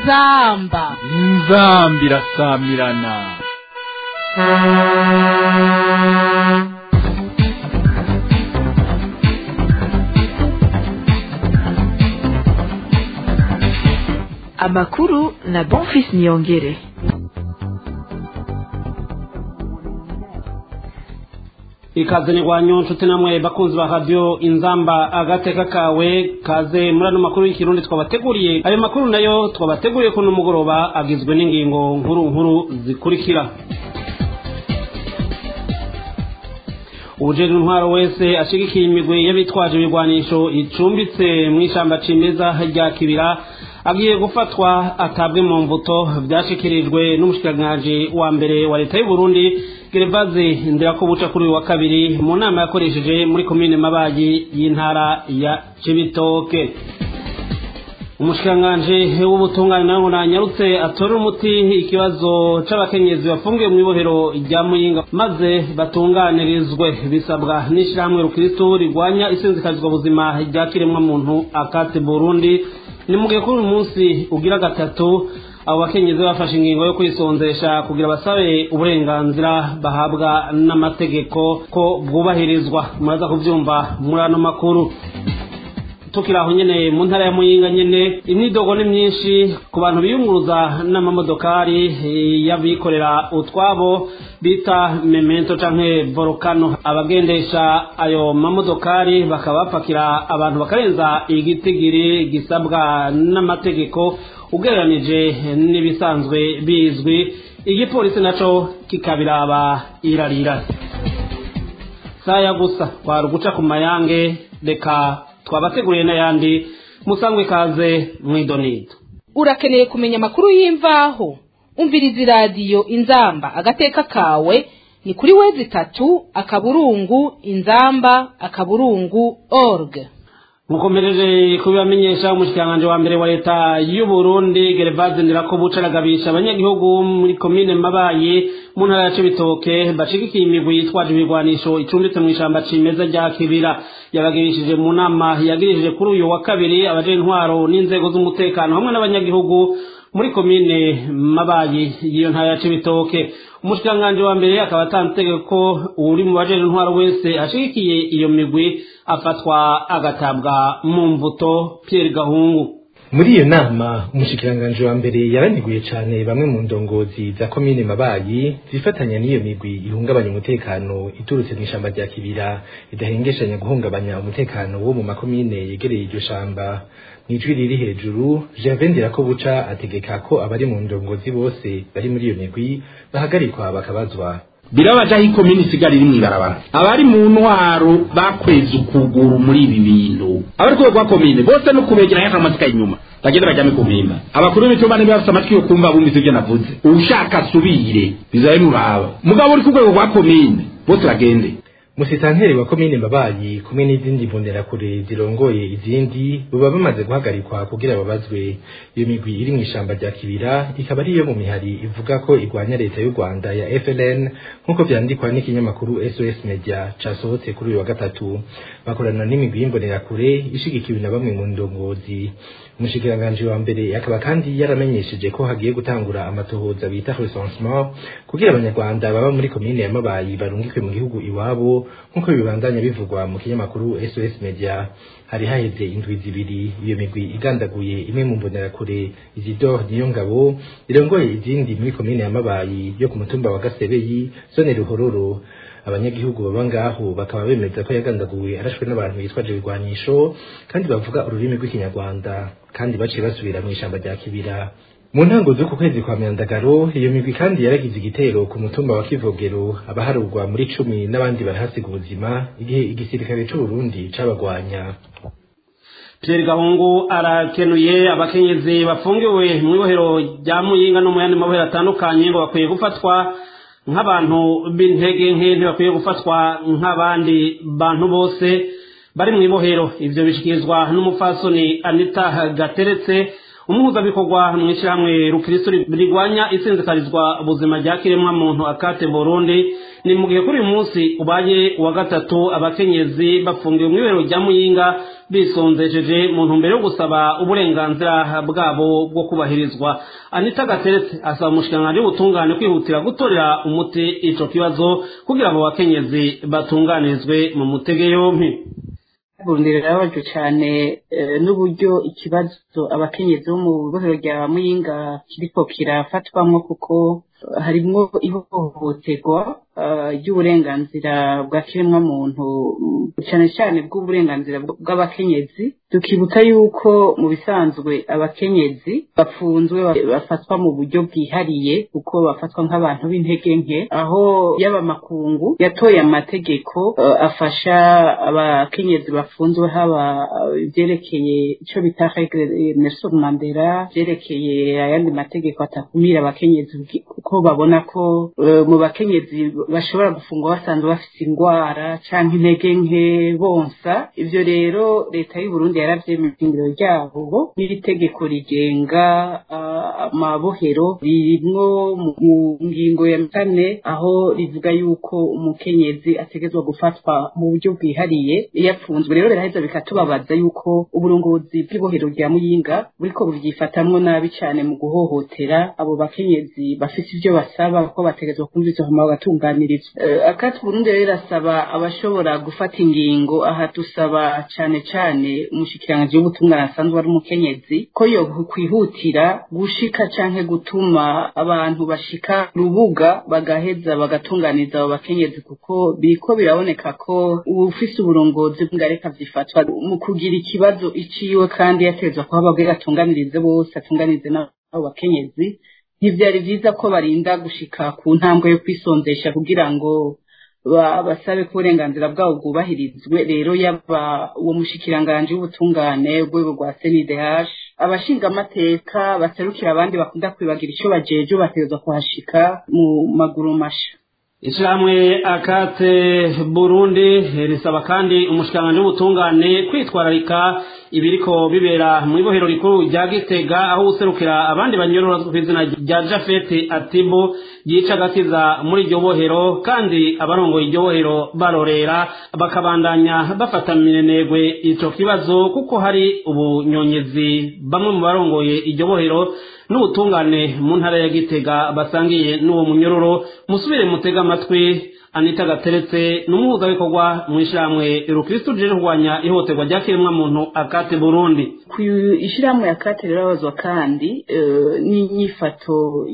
inzamba inzamba irasamirana amakuru na bonfis niyongere ikaze ni rwanyu nshuti namwe bakunzi ba radiyo inzamba agateka kawe kaze muri ano makuru y'ikirundi twabateguriye ayo makuru nayo twabateguriye kuno mugoroba agizwe n'ingingo nkuru nkuru zikurikira ubujejwe intwaro wese ashigikiye imigwi y'abitwaje ibigwanisho icumbitse mu ishyamba cimeza rya kibira agiye gufatwa atabwe mu mvuto byashikirijwe n'umushikiranganji wa mbere wa leta y'u Burundi Gerevaze Ndirakobuca kuri uyu wa kabiri mu nama yakoresheje muri komine Mabayi y'intara ya Cibitoke umushikiranganji w'ubutungane nawe nanyarutse atorera umuti ikibazo c'abakenyezi bafungiwe mu ibohero rya muyinga maze batunganirizwe bisabwa n'ishirahamwe rukristo rigwanya isinzikazwa buzima rya kiremwa muntu akate Burundi ni mugihe kuri uyu munsi ugira gatatu abo bakenyezi bafashe ingingo yo kwisonzesha kugira basabe uburenganzira bahabwa n'amategeko ko bwubahirizwa muraza kuvyumva muri ano makuru tukiri aho nyene mu ntara ya muyinga nyene imyidogo ni myinshi ku bantu biyunguruza n'amamodokari y'abikorera utwabo bita memento canke volcano abagendesha ayo mamodokari bakaba bapakira abantu bakarenza igitigiri gisabwa n'amategeko ugereranije n'ibisanzwe bizwi igipolisi naco kikabiraba irarira saya gusa kwari uguca ku mayange reka twabateguriye n'ayandi musangwe kaze mwidonido urakeneye kumenya amakuru y'imvaho umviriza iradiyo inzamba agateka kawe ni kuri wezi itatu akaburungu inzamba akaburungu org mukomereje kubibamenyesha umushikiranganji wa mbere wa leta y'u Burundi Gervase Ndirakobuca aragabisha abanyagihugu muri komine Mabayi mu ntara ya Cibitoke bashigikiye imigwi yitwaje ibigwanisho icumbitse mu ishamba cimeza rya Kibira yabagirishije mu nama yagirishije kuri uyu wa kabiri abaje intwaro n'inzego z'umutekano hamwe n'abanyagihugu muri komine Mabayi y'iyo ntara ya Cibitoke umushikiranganji wa mbere akaba atanze itegeko ko uri mu baje intwaro wese ashigikiye iyo migwi afatwa agatabwa mu mvuto Pierre Gahungu muri iyo nama umushikiranganji wa mbere yaraniguye cane bamwe mu ndongozi za komine mabayi zifatanya n'iyo migwi ihungabanya umutekano iturutse mu ishamba rya kibira idahengeshanya guhungabanya umutekano wo mu makomine yegereye iryo shamba mw'ijwi riri hejuru Gervais Ndirakobuca ategeka ko abari mu ndongozi bose bari muri iyo migwi bahagarikwa bakabazwa birabaje aho ikomini isigara iri mw'ibarabara abari mu ntwaro bakweze ukuguru muri ibi bintu abari rwego rwa komine bose no kubegera yaka amasika inyuma bagenda bajyame ku mpimba abakuru b'imitumba niba bafite amatwi yo kumva bumvise ibyo navuze ushaka asubire bizabe muraba mugabo uri ku rwego rwa komine bose bagende musitanteri wa komine mabayi kumwe n'izindi mbonerakure zirongoye izindi baba bamaze guhagarikwa kugira babazwe iyo migwi iri mu ishamba rya kibira ikaba ariyo mu mihari ivuga ko igwanya leta y'u rwanda ya FLN nk'uko vyandikwa n'ikinyamakuru SOS Media casohotse kuri uyu wa gatatu bakorana n'imigwi y'imbonerakure ishigikiwe na bamwe mu ndongozi umushikiranganji wa mbere akaba kandi yaramenyesheje ko hagiye gutangura amatohoza bita recensement kugira abanyarwanda baba muri komine ya mabayi barungikwe mu gihugu iwabo nk'uko bibandanya bivugwa mu kinyamakuru SOS Media hari haheze indwi zibiri iyo migwi igandaguye imwe mu mbonerakure Isidore Niyongabo irongoye izindi muri komine ya Mabayi yo ku mutumba wa Gasebeyi zone Ruhororo abanyagihugu baba ngaho bakaba bemeza ko yagandaguwe arashwe n'abantu bitwaje ibigwanisho kandi bavuga ururimi rw'ikinyarwanda kandi baciye basubira mu ishamba rya Kibira mu ntango z'uku kwezi kwa myandagaro iyo migwi kandi yaragize igitero ku mutumba wa kivogero abaharurwa muri cumi n'abandi barahasiga ubuzima igihe igisirikare c'uburundi cabagwanya Pierre Gahungu arakenuye abakenyezi bafungiwe mu ibohero rya Muyinga no mu yandi mabohero atandukanye ngo bakwiye gufatwa nk'abantu b'intege nke ntibakwiye gufatwa nk'abandi bantu bose bari mu ibohero ivyo bishikirizwa n'umupfasoni Anita Gateretse umuhuzabikorwa mu ishyirahamwe rukristo rigwanya isinzikarizwa ubuzima rya kiremwa muntu akate burundi ni mu gihe kuri uyu munsi ubaye uwa gatatu abakenyezi bafungiwe mu ibero rya muyinga bisonzesheje mu ntumbero yo gusaba uburenganzira bwabo bwo kubahirizwa anita gateretse asaba umushikiranganji w'ubutungane kwihutira gutorera umuti ico kibazo kugira abo bakenyezi batunganirizwe mu mutege yompi burundi rirababaje cyane n'uburyo ikibazo abakenyezi bo mu bohero rya muyinga kiriko kirafatwamwo kuko harimwo ihohoterwa ry'uburenganzira bwa kiremwa muntu cyane cyane bw'uburenganzira bw'abakenyezi tukibutsa yuko mu bisanzwe abakenyezi bafunzwe bafatwa mu buryo bwihariye kuko bafatwa nk'abantu b'intege nke aho yaba makungu yatoye amategeko afasha abakenyezi bafunzwe haba ibyerekeye icyo bita Nelson Mandela byerekeye ayandi mategeko atakumira abakenyezi kuko babona ko mu bakenyezi bashobora gufungwa basanzwe bafite indwara cyangwa intege nke bonsa ibyo rero leta y'u Burundi yaravyemeye ishingiro ryabo n'iri tegeko rigenga amabohero ririmwo mu ngingo ya kane aho rivuga yuko umukenyezi ategezwa gufatwa mu buryo bwihariye iyo apfunzwe rero biraheza bikatubabaza yuko uburongozi bw'ibohero rya muyinga buriko buvyifatamwo nabi cane mu guhohotera abo bakenyezi bafise ivyo basaba ko bategezwa kumvizwa hama bagatunganirizwa akati burundi rero irasaba abashobora gufata ingingo aha dusaba cane cane umushikiranganji w'ubutungane asanzwe ari umukenyezi ko yo kwihutira gushika canke gutuma abantu bashika rubuga bagaheza bagatunganiza abo bakenyezi kuko biriko biraboneka ko ufise uburongozi bw'ingareka vyifatwa mu kugira ikibazo iciwe kandi yatezwa kuba ababwira atunganirize bose atunganize n'abo bakenyezi ntivyari vyiza ko barinda gushika ku ntambwe yo kwisonzesha kugira ngo basabe ko uburenganzira bwabo bwubahirizwe rero yaba uwo mushikiranganji w'ubutungane urwego rwa senidehash abashinga amateka baserukira abandi bakunda kwibagira ico bajeje bategerezwa kuhashika mu maguru masha ishyirahamwe akate burundi risaba kandi umushikiranganji w'ubutungane kwitwararika ibiriko bibera mu ibohero rikuru rya gitega aho userukira abandi banyorora ku izina rya jafete atibo yica agakiza muri iryo bohero kandi abarongoye iryo bohero barorera bakabandanya bafata minenegwe ico kibazo kuko hari ubunyonyezi bamwe mu barongoye iryo bohero n'ubutungane mu ntara ya gitega basangiye n'uwo munyororo musubire mutega amatwi anita gateretse n'umuhuzabikorwa mu ishyirahamwe rukristo rije kurwanya ihohoterwa rya kiremwamuntu akate burundi ku ishyirahamwe akate rirabazwa kandi n'inyifato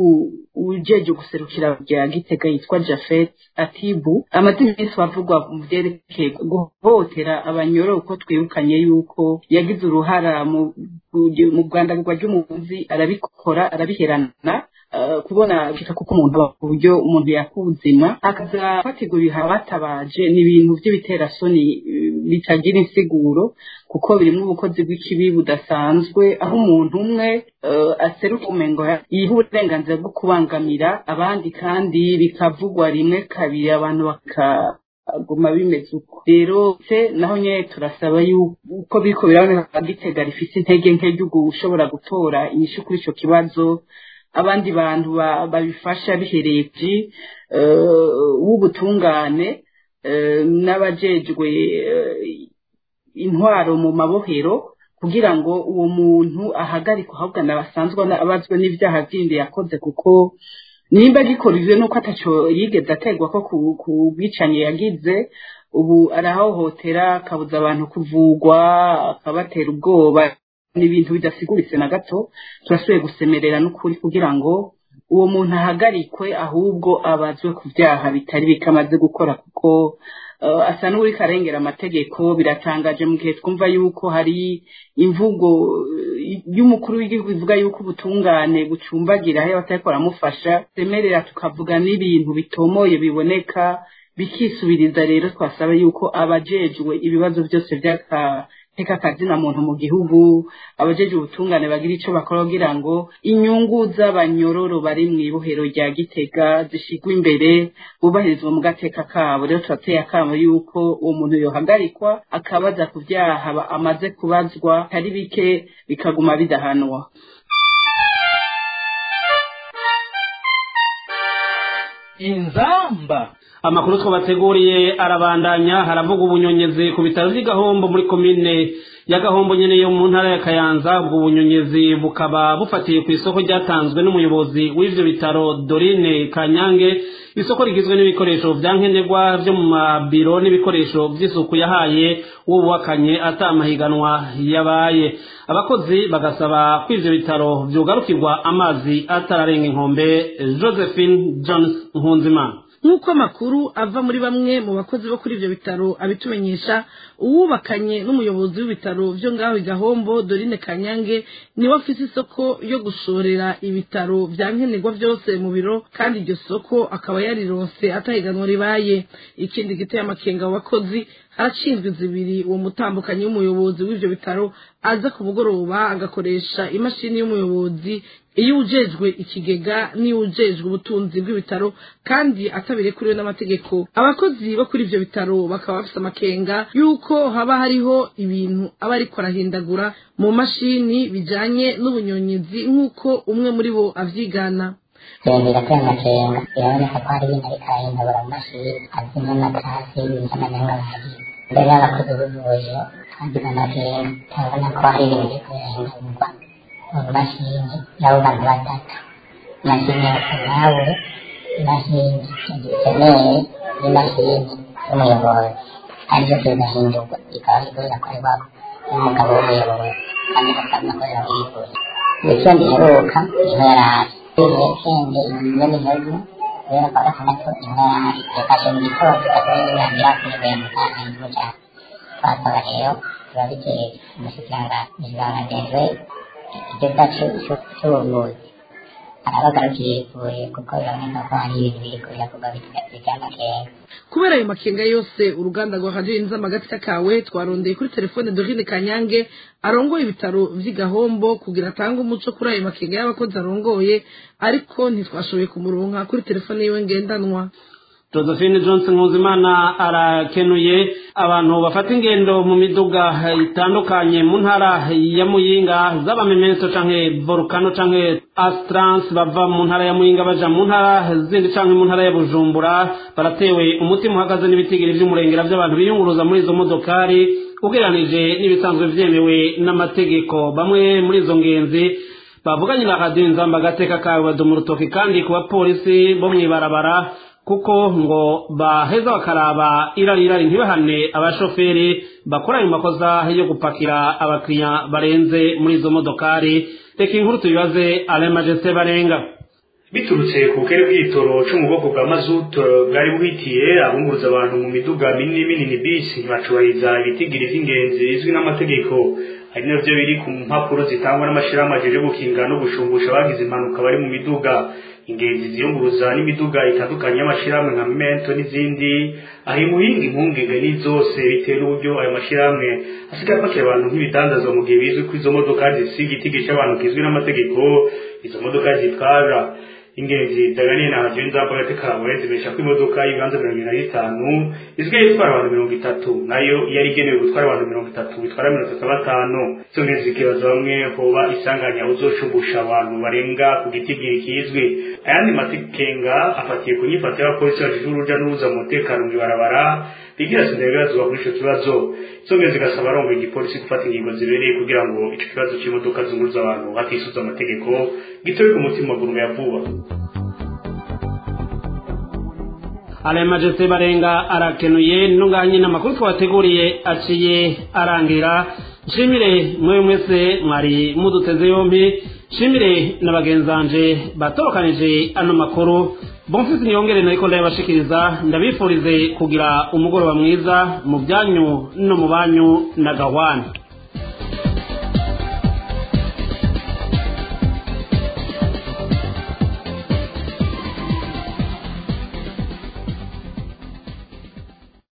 ujeje guserukira rya gitega yitwa jafet atibu amazina yose bavugwa mu byerekeye guhohotera abanyoro uko twirukanye yuko yagize uruhara mu rwanda rwa ry'umuvuzi arabikora arabiherana kubona bishika kuko umuntu aba ku buryo umuntu yakubuzima akaza fatigura ibiha batabaje ni ibintu by'ibiterasoni bitagira insiguro kuko birimo ubukozi bw'ikibi budasanzwe aho umuntu umwe aseruka umengo yiha uburenganzira bwo kubangamira abandi kandi bikavugwa rimwe kabiri abantu baka guma bimeze uko rero se naho nyine turasaba yuko biriko biraboneka gitega rifise intege nke ryo gushobora gutora inyishu kuri ico kibazo abandi bantu babifasha bihereje w'ubutungane n'abajejwe intwaro mu mabohero kugira ngo uwo muntu ahagarikwe ahubwo anabasanzwe abazwe n'ibyaha bindi yakoze kuko nimba gikorejwe nuko ataco yigeze aterwa ko ku bwicanyi yagize ubu arahohotera akabuza abantu kuvugwa akabatera ubwoba ni ibintu bidasiguritse na gato turasubiye gusemerera n'ukuri kugira ngo uwo muntu ahagarikwe ahubwo abazwe ku byaha bitari bike amaze gukora kuko asa n'uri karengera amategeko biratangaje mu gihe twumva yuko hari imvugo y'umukuru w'igihugu ivuga yuko ubutungane bucumbagira aho batari baramufasha semerera tukavuga n'ibintu bitomoye biboneka bikisubiriza rero twasaba yuko abajejwe ibibazo byose by'aka teka akazina muntu mu gihugu abajeje ubutungane bagira ico bakora kugira ngo inyungu z'abanyororo bari mu ibohero rya gitega zishigwa imbere bubahirizwa mu gateka kabo rero turateye akamo yuko uwo muntu yohagarikwa akabaza ku vyaha amaze kubazwa hari bike bikaguma bidahanwa inzamba amakuru twabateguriye arabandanya haravuga ubunyonyezi ku bitaro by'igahombo muri komine ya gahombo nyene yo mu ntara ya kayanza ubwo bunyonyezi bukaba bufatiye ku isoko ryatanzwe n'umuyobozi w'ivyo bitaro dorine kanyange isoko rigizwe n'ibikoresho vya nkenerwa vyo mu mabiro n'ibikoresho vy'isuku yahaye wubakanye ata amahiganwa yabaye abakozi bagasaba ko ivyo bitaro vyugarukirwa amazi atararenga inkombe josephine jones nkunzimana nk'uko amakuru ava muri bamwe mu bakozi bo kuri ibyo bitaro abitumenyesha uwubakanye n'umuyobozi w'ibitaro byo ngaho igahombo dorine kanyange niwe afite isoko yo gushorera ibitaro bya nkenerwa byose mu biro kandi iryo soko akaba yarironse atahiganwa ribaye ikindi giteye amakenga mu bakozi harashinzwe zibiri uwo mutambukanyi w'umuyobozi w'ibyo bitaro aza ku mugoroba agakoresha imashini y'umuyobozi iyo ujejwe ikigega n'iyo ujejwe ubutunzi bw'ibitaro kandi atabirekuriwe n'amategeko abakozi bo kuri ibyo bitaro bakaba bafite amakenga y'uko haba hariho ibintu aba ariko arahindagura mu mashini bijanye n'ubunyonyezi nk'uko umwe muri bo avyigana yongera kuri amakenga biraboneka ko hari ibintu ariko arahindagura mu mashini azi nk'amatasi ibintu by'amanyanga bagiye mbere y'abakozi b'ivuriro twagize amakenga turabona ko hari ibintu biri kubirahindagurwa mu mashini y'abo bantu batatu imashini ya nawe imashini gikeneye n'imashini y'umuyobozi aribyo bigahindurwa bikaba biriko birakorerwa n'umugabo w'umuyobozi kandi bakaba bakorera w'ivuriro wikendi iheruka niho yari ari wikendi inyoni heza kubera kwa gatandatu niho yari ari yafashe mu gitondo akaba yirangira kuyivuye mu kanya mu cyaro twasaba rero tuba bikeye umushikiranganji bangajejwe igikorwa cy'ubuvuzi arabagarukira ivuriro kuko biraboneka ko hari ibintu biri kubirakorwa by'amakenga kubera ayo makenga yose uruganda rwa radiyo inzama agatsika kawe twarondeye kuri telefone dorine kanyange arongoye ibitaro vy'igahombo kugira atange umuco kuri ayo makenga y'abakozi arongoye ariko ntitwashoboye kumuronka kuri telefone yiwe ngendanwa josephine johnson nkuzimana arakenuye abantu bafata ingendo mu miduga itandukanye mu ntara ya muyinga z'abamemenso canke volcano canke astrance bava mu ntara ya muyinga baja mu ntara zindi canke mu ntara ya bujumbura baratewe umutima uhagaze n'ibitigiri vy'umurengera vy'abantu biyunguruza muri izo modokari ugereranije n'ibisanzwe vyemewe n'amategeko bamwe muri izo ngenzi bavuganye na radiyo inzamba agateka kawe badoma urutoki kandi ku bapolisi bo mw'ibarabara kuko ngo baheza bakaraba irari irari ntibahane abashoferi bakora ayo makosa yo gupakira abakiriya barenze muri izo modokari reka inkuru tubibaze ale majesite barenga biturutse ku bukere bw'igitoro cyo mu bwoko bwa mazutu bwari buhitiye abunguruza abantu mu miduga minini minini bisi bacubahiriza ibitigiri by'ingenzi bizwi n'amategeko ari nabyo biri ku mpapuro zitangwa n'amashyirahamwe ajeje gukinga no gushumbusha abagize impanuka bari mu miduga ingenzi ziyunguruza n'imiduga itandukanye y'amashyirahamwe nka mento n'izindi aho imuhinga impungenge ni zose bitewe n'uburyo ayo mashyirahamwe asigaye apakira abantu nk'ibidandazwa mu gihe bizwi ko izo modoka zisiga igitigi cy'abantu kizwi n'amategeko izo modoka zitwara ingenzi daganiye na radiyo nzamba gatekarawe zibesha ko imodoka y'ibibanza mirongo irindwi na bitanu izwiho itwara abantu mirongo itatu nayo yari igenewe gutwara abantu mirongo itatu bitwara mirongo itatu na batanu izo ngenzi zikibaza bamwe hoba isanganya uzoshumbusha abantu barenga ku gitigiri kizwi ayandi matekenga afatiye ku nyifato y'abapolisi bajije uruja n'uruza mu mutekano mu ibarabara bigira sindabibazwa kuri ico kibazo izo ngenzi zigasaba arongoye igipolisi gufata ingingo zibereye kugira ngo ico kibazo c'imodoka zunguruza abantu hatisuza amategeko gitobe ku mutima gurume ya vuba ale majesite barenga arakenuye ntunganye n'amakuru twabateguriye aciye arangira nshimire mwe mwese mwari muduteze yombi nshimire na bagenzanje batorokanije ano makuru bonfisi niyongere nariko ndayabashikiriza ndabifurize kugira umugoroba mwiza mu byanyu no mu banyu na gahwana